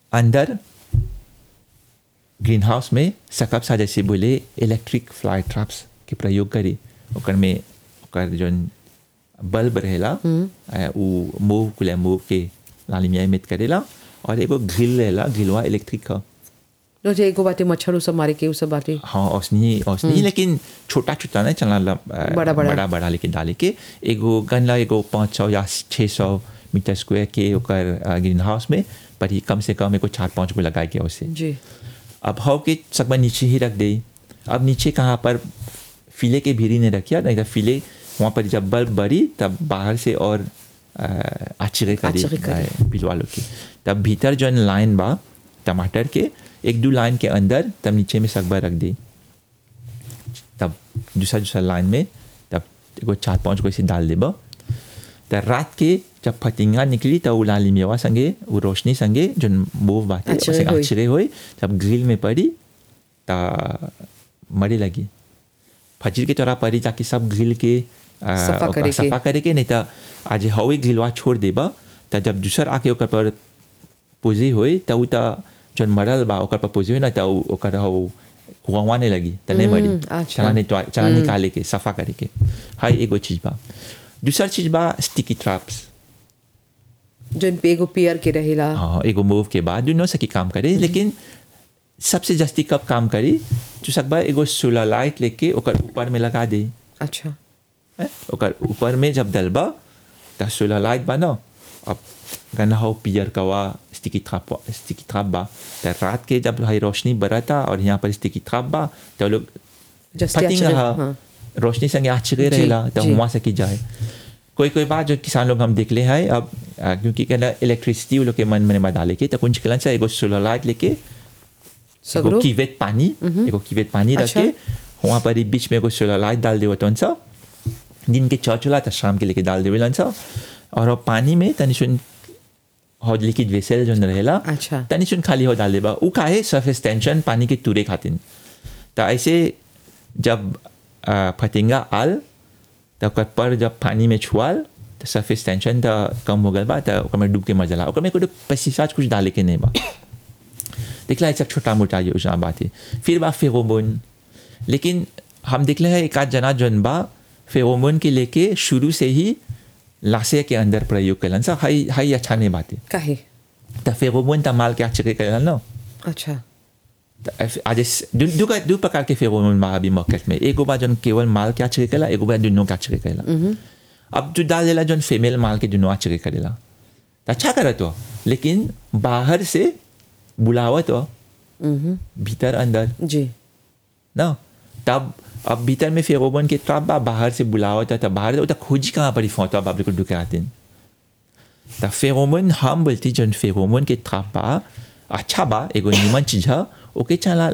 अंदर green house में सकब सा जैसे बोले इलेक्ट्रिक फ्लाई ट्रैप्स के प्रयोग करी ओकर में ओकर जौन बल्ब रहेला आ, उ मूव कुले मूव के लालिमिया इमिट करेला और एगो ग्रिल रहेला ग्रिलवा इलेक्ट्रिक का नो जे एगो बाटे मच्छर उ सब मारे के उ सब बाटे हाँ औसनी औसनी लेकिन छोटा छोटा नहीं चलना ला- आ, बड़ा- बड़ा। बड़ा बड़ा लेके डाले के एगो गनला एगो पाँच सौ या छः सौ मीटर स्क्वायर के ओकर ग्रीन हाउस में पर ही कम से कम एगो चार पाँच गो लगाए के उसे जी अब हाउ के सकबा नीचे ही रख दे अब नीचे कहाँ पर फिले के भीरी ने रखिया नहीं तो फिले वहाँ पर जब बल्ब बड़ी तब बाहर से और आचरे करी आचरे करी। पिलवा लो की तब भीतर जौन लाइन बा टमाटर के एक दो लाइन के अंदर तब नीचे में सकबा रख दी तब दूसरा दूसरा लाइन में तब एगो चार पाँच गो ऐसे डाल देबा त रात के जब फतिंगा निकली तब उ लाली मेवा संगे वो रोशनी संगे जो मूव बाटे आचरे उसे होई। आचरे होई जब ग्रिल में पड़ी त मरे लगी फजर के तोरा पड़ी ताकि सब ग्रिल के आ, सफा ओकरा करे के। सफा करे के नहीं त आज हवे ग्रिलवा छोड़ देबा त जब दूसर आके ओकर पर पुजी होई त उ त जौन मरल बा ओकर पर पुजी होई ना त उ ओकर हौ कुआवाने लगी त नहीं मरी अच्छा। चला नहीं तो चला निकाले के सफा करे के हाई एगो चीज बा दूसर चीज बा स्टिकी ट्रैप्स जोन पे एगो पेयर के रहेला हाँ एगो मूव के बाद दोनों सकी काम करे लेकिन सबसे जस्ती कब काम करी जो सकबा एगो सोलर लाइट लेके ओकर ऊपर में लगा दे अच्छा हैं? ओकर ऊपर में जब डलबा त सोलर लाइट बा न अब गना हो पियर कवा स्टिकी ट्रैप स्टिकी ट्रैप बा त रात के जब हाई रोशनी बरता और यहाँ पर स्टिकी ट्रैप बा तो लोग जस्ती पतिंग आचरे- रहा हाँ। रोशनी संगे आचरे जी, रहेला तो जी। वहाँ से की जाए कोई कोई बात जो किसान लोग हम देख ले हैं अब आ, क्योंकि कहना इलेक्ट्रिसिटी वो लोग के मन में डाले के तो कुछ कलन से एगो सोलर लाइट लेके एगो सगरो कीवेट पानी एगो कीवेट पानी रख अच्छा। के वहाँ पर ही बीच में एगो सोलर लाइट डाल देवो तो सा दिन के चौचला तो शाम के लेके डाल देवे सा और वो पानी में तनी सुन हो लिक्विड वेसल जो रहेला अच्छा। तनी सुन खाली हो डाल देबा उ काहे सरफेस टेंशन पानी के तुरे खातिन तो ऐसे जब आ, फतिंगा आल तो ओकर पर जब पानी में छुआल तो सरफेस टेंशन तो कम हो गल बा तो ओकर में डूब के मजा ला ओकर में कोई पेस्टिसाइड कुछ डाले के नहीं बा देखला है सब छोटा मोटा योजना बात है फिर बा फेरोमोन लेकिन हम देखले हैं एक आध जना जन बा फेरोमोन के लेके शुरू से ही लाशे के अंदर प्रयोग कलन सा हाई हाई अच्छा नहीं बात है काहे तो फेरोमोन तो माल के अच्छे कलन ना अच्छा तो ऐसे- आज इस- दू दू का- दू प्रकार के फेरोमोन बा अभी मार्केट में एगो बा जन केवल माल के अच्छे करेला एगो बा दोनों के अच्छे करेला अब जो डाल देला जन फीमेल माल के दोनों अच्छे करेला तो अच्छा करत हो लेकिन बाहर से बुलावत हो भीतर अंदर जी ना तब अब भीतर में फेरोमोन के ट्रैप बा बाहर से बुलावत है तब बाहर तो खोजी कहाँ पर ही फोटो बाप को ढुके आते हैं तब फेरोमोन हम बोलती जन फेरोमोन के ट्रैप बा अच्छा बा एगो निमन चीज है ओके चला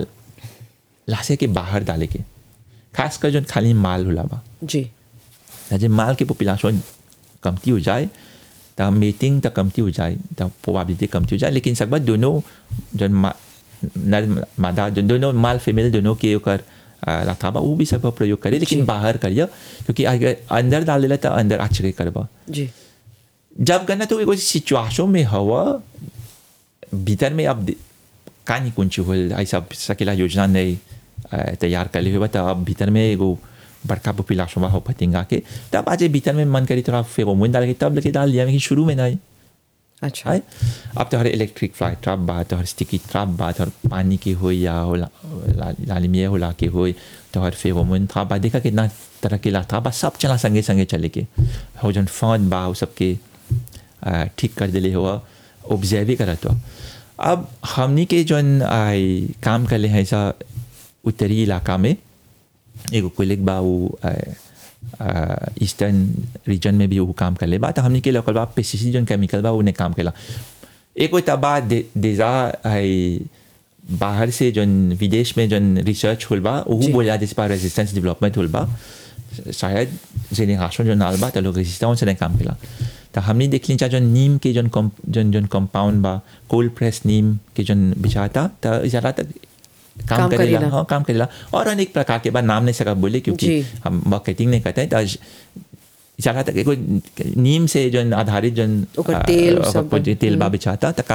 लाशे के बाहर डाले के खास कर जन खाली माल होला बा जी जब माल के पॉपुलेशन कमती हो जाए तब मीटिंग तक कमती हो जाए तब प्रोबेबिलिटी कमती हो जाए लेकिन सब दोनों जन मा- नर मादा जन दोनों माल फीमेल दोनों के ओकर रखा बा वो भी सब प्रयोग करे लेकिन बाहर करिए क्योंकि अगर अंदर डाल देला तो अंदर आचरे करबा जी जब गना तो एगो सिचुएशन में हवा भीतर में अब दे- का नहीं कुछ होल ऐसा सकेला योजना नहीं अ, तैयार कर ली हुआ तो अब भीतर में एगो बड़का पॉपुलेशन हो फतिंगा के तब आज भीतर में मन करी थोड़ा फेरोमोन डाल के तब लेके डाल दिया लेकिन शुरू में नहीं अच्छा है अब तो हर इलेक्ट्रिक फ्लाई ट्रैप बा तो हर स्टिकी ट्रैप बा तो हर पानी के हो या होला लालिमिया होला के हो तो हर फेरोमोन था बा देखा कितना तरह के ला था बा सब चला संगे संगे चले के हो जन फौन बा वो सबके अ, ठीक कर दिले हुआ ऑब्जर्व ही करत हुआ अब हमनी के जौन आई काम कर ले हैं ऐसा उत्तरी इलाका में एगो कोलिक बा वो ईस्टर्न रीजन में भी वो काम कर ले बा तो हमने के लोकल बा पेस्टिसाइड जौन केमिकल बा उन्हें काम केला एगो तबा दे, देजा है बाहर से जौन विदेश में जौन रिसर्च होल बा वो जी। बोला जिस पर रेजिस्टेंस डेवलपमेंट होल बा शायद जेनेरेशन जो नाल बा तो लोग रेजिस्टेंस से नहीं काम केला तो हमने देख ली जौन नीम के जौन कम जौन जौन कंपाउंड बा कोल्ड प्रेस नीम के जौन बिछाता तो ज़्यादा तक काम, काम करेला करेला। हाँ काम करेला और अनेक प्रकार के बाद नाम नहीं सका बोले क्योंकि जी। हम मार्केटिंग नहीं करते हैं तो आज ज़्यादा तक एगो नीम से जो आधारित जो ओकर तेल सब। तेल बा बिछाता तो